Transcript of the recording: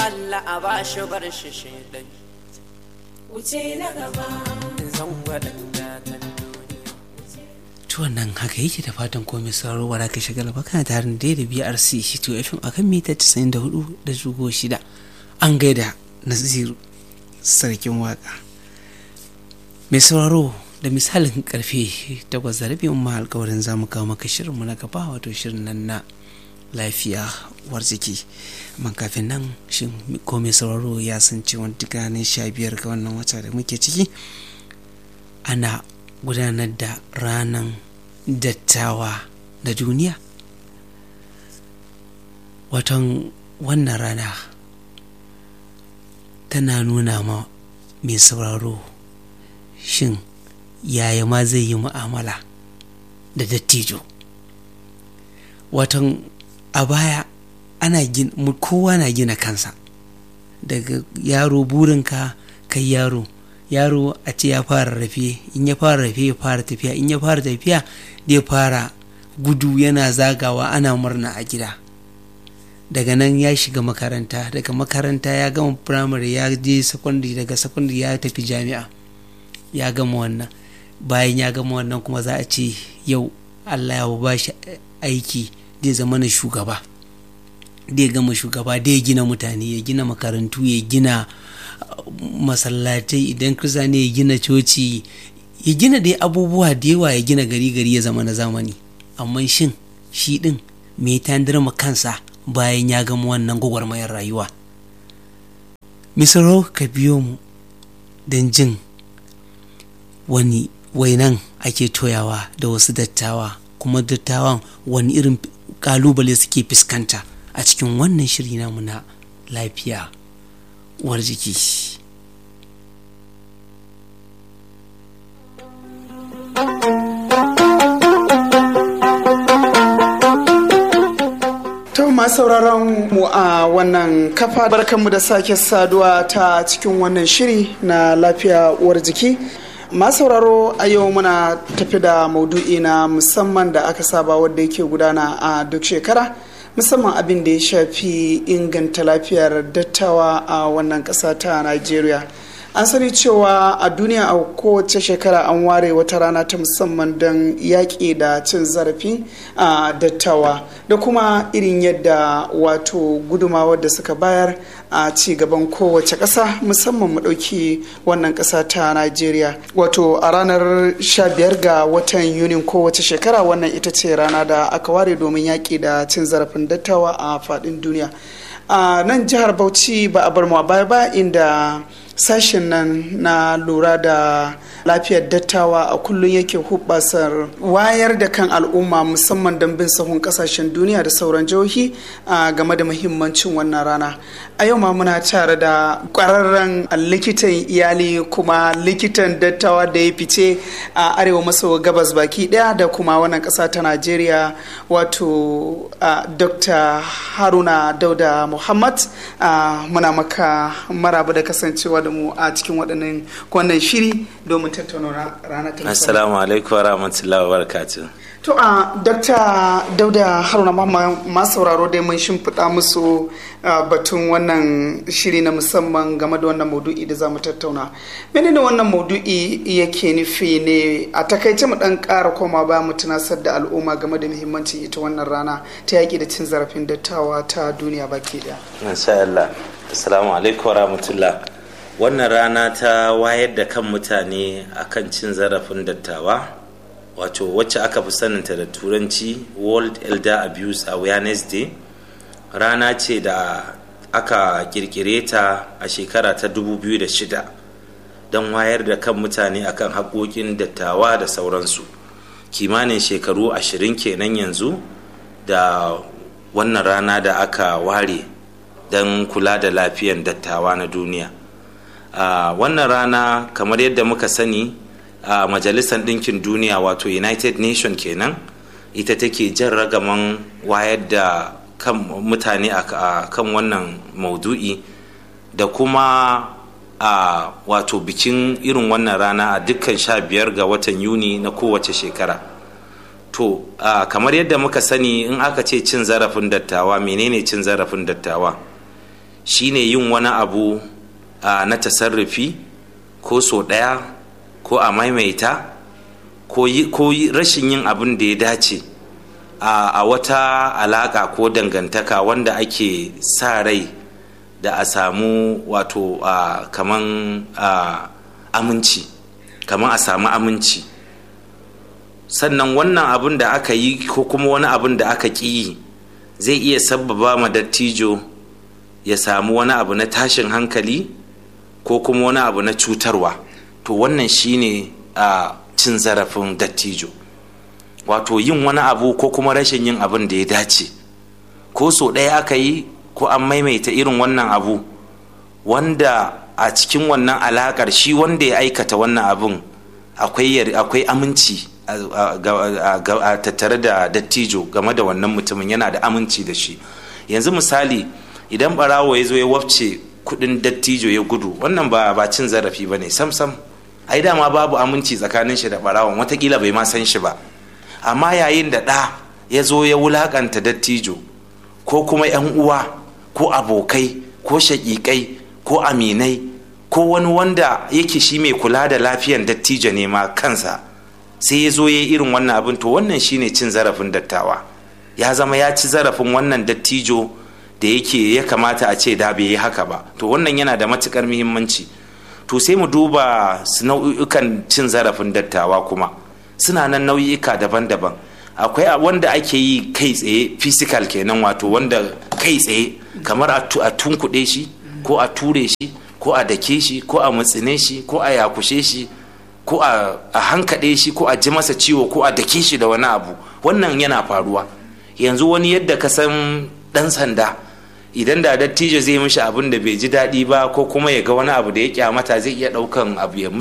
Allah a ba shi bar shi shaidan wuce na gaba zan waɗanda ta to nan haka yake da fatan komai sauraro wara ka shagala ba kana tare da da BRC shi to FM akan mita 94 da jugo shida an gaida Naziru sarkin waka mai sauraro da misalin karfe takwas da rabi ma alkawarin za mu kawo maka shirin mu na gaba wato shirin nan na lafiya war jiki man kafin nan shin ko mai sauraro ya san cewa duk ranar sha biyar ga wannan wata da muke ciki ana gudanar da ranar dattawa da duniya watan wannan rana tana nuna ma mai sauraro shin yaya ma zai yi mu'amala da dattijo watan a baya ana gin kowa na gina kansa daga yaro burinka kai yaro yaro a ce ya fara rafe in ya fara rafe ya fara tafiya in ya fara tafiya zai fara gudu yana zagawa ana murna a gida daga nan ya shiga makaranta daga makaranta ya gama firamare ya je secondary daga secondary ya tafi jami'a ya gama wannan bayan ya gama wannan kuma za a ce yau allah ya ba shi aiki zai zama na shugaba zai gama shugaba zai gina mutane ya gina makarantu ya gina masallatai idan kirista ne ya gina coci ya gina dai abubuwa da yawa ya gina gari gari ya zama na zamani amma shin shi din me ta ma kansa bayan ya gama wannan gwagwarmayar rayuwa misaro ka biyo mu don jin wani wainan ake toyawa da wasu dattawa kuma dattawan wani irin kalubale suke fuskanta a cikin wannan shiri namu na lafiya uwar jiki To masu sauraron mu a wannan kafa barkanmu da sake saduwa ta cikin wannan shiri na lafiya uwar jiki. Masu sauraro a yau muna tafi da maudu'i na musamman da aka saba wadda yake gudana a duk shekara. musamman abin da ya shafi inganta lafiyar dattawa a wannan ƙasa ta Najeriya. an sani cewa a duniya a kowace shekara an ware wata rana ta musamman don yaƙi da cin zarafi a dattawa da kuma irin yadda wato gudumawar da suka bayar a ci gaban kowace ƙasa musamman mu ɗauki wannan ƙasa ta najeriya wato a ranar 15 ga watan yunin kowace shekara wannan ita ce rana da aka ware domin yaƙi da cin zarafin dattawa a faɗin duniya a nan jihar bauchi ba a bar mu a baya ba inda sashen nan na lura da lafiyar dattawa a kullum yake hubbasar wayar da kan al'umma musamman don bin sahun kasashen duniya da sauran jihohi a game da muhimmancin wannan rana a yau ma muna tare da kwararren likitan iyali kuma likitan dattawa da ya fice a arewa maso gabas baki daya da kuma wannan kasa ta najeriya wato dr haruna dauda muhammad muna maka maraba da kasancewa da mu a cikin waɗannan wannan shiri domin tattauna ranar ta assalamu alaikum wa rahmatullahi wa barakatuh to a dr dauda haruna masu sauraro dai mun shimfiɗa musu batun wannan shiri na musamman game da wannan maudu'i da za mu tattauna menene wannan maudu'i yake nufi ne a takaice mu dan ƙara koma ba mu tunasar da al'umma game da muhimmancin ita wannan rana ta yaƙi da cin zarafin dattawa ta duniya baki ɗaya. insha Allah assalamu alaikum wa rahmatullah wannan rana ta wayar da kan mutane akan cin zarafin dattawa wato wacce aka fi saninta da turanci world elder abuse awareness day rana ce da aka kirkire ta a shekara ta 2006 don wayar da kan mutane akan haƙoƙin dattawa da sauransu kimanin shekaru ashirin kenan yanzu da wannan rana da aka ware don kula da lafiyan dattawa na duniya a wannan rana kamar yadda muka sani a majalisar ɗinkin duniya wato united nation kenan ita take jan ragaman wayar da kan mutane a kan wannan maudu'i da kuma a wato bikin irin wannan rana a dukkan sha biyar ga watan yuni na kowace shekara to kamar yadda muka sani in aka ce cin zarafin dattawa menene cin zarafin dattawa shine yin wani abu a na tasarrufi ko so ɗaya ko a maimaita ko rashin yin abin da ya dace a wata alaƙa ko dangantaka wanda ake sa rai da a samu wato kaman aminci kaman a samu aminci sannan wannan abin da aka yi ko kuma wani abin da aka ƙi yi zai iya sabbaba ma dattijo ya samu wani abu na tashin hankali ko kuma wani abu na cutarwa to wannan shine a cin zarafin dattijo wato yin wani abu ko kuma rashin yin abin da ya dace ko so ɗaya aka yi ko an maimaita irin wannan abu wanda a cikin wannan alaƙar shi wanda ya aikata wannan abin akwai aminci a tattare da dattijo game da wannan mutumin yana da aminci da shi yanzu misali idan barawo ya zo ya wafce kudin dattijo ya gudu wannan ba ba cin zarafi ba ne sam sam ai dama babu aminci tsakanin shi da barawon watakila bai ma san shi ba amma yayin da ɗa ya zo ya wulakanta dattijo ko kuma yan uwa ko abokai ko shaƙiƙai ko aminai ko wani wanda yake shi mai kula da lafiyan dattijo ne ma kansa sai ya zo ya yi irin wannan abin to wannan shine cin zarafin dattawa ya zama ya ci zarafin wannan dattijo da yake ya kamata a ce da bai yi haka ba to wannan yana da matukar muhimmanci to sai mu duba su nau'ikan cin zarafin dattawa kuma suna nan nau'ika daban-daban akwai wanda ake yi kai tsaye physical kenan wato wanda kai tsaye kamar a tunkuɗe shi ko a ture shi ko a dake shi ko a mutsine shi ko a yakushe shi ko a hankaɗe shi ko a ji masa ciwo ko a dake shi da wani abu wannan yana faruwa yanzu wani yadda ka san ɗan sanda idan da dattijo zai mishi abin da bai ji daɗi ba ko kuma ya ga wani abu da ya kyamata zai iya ɗaukan abu ya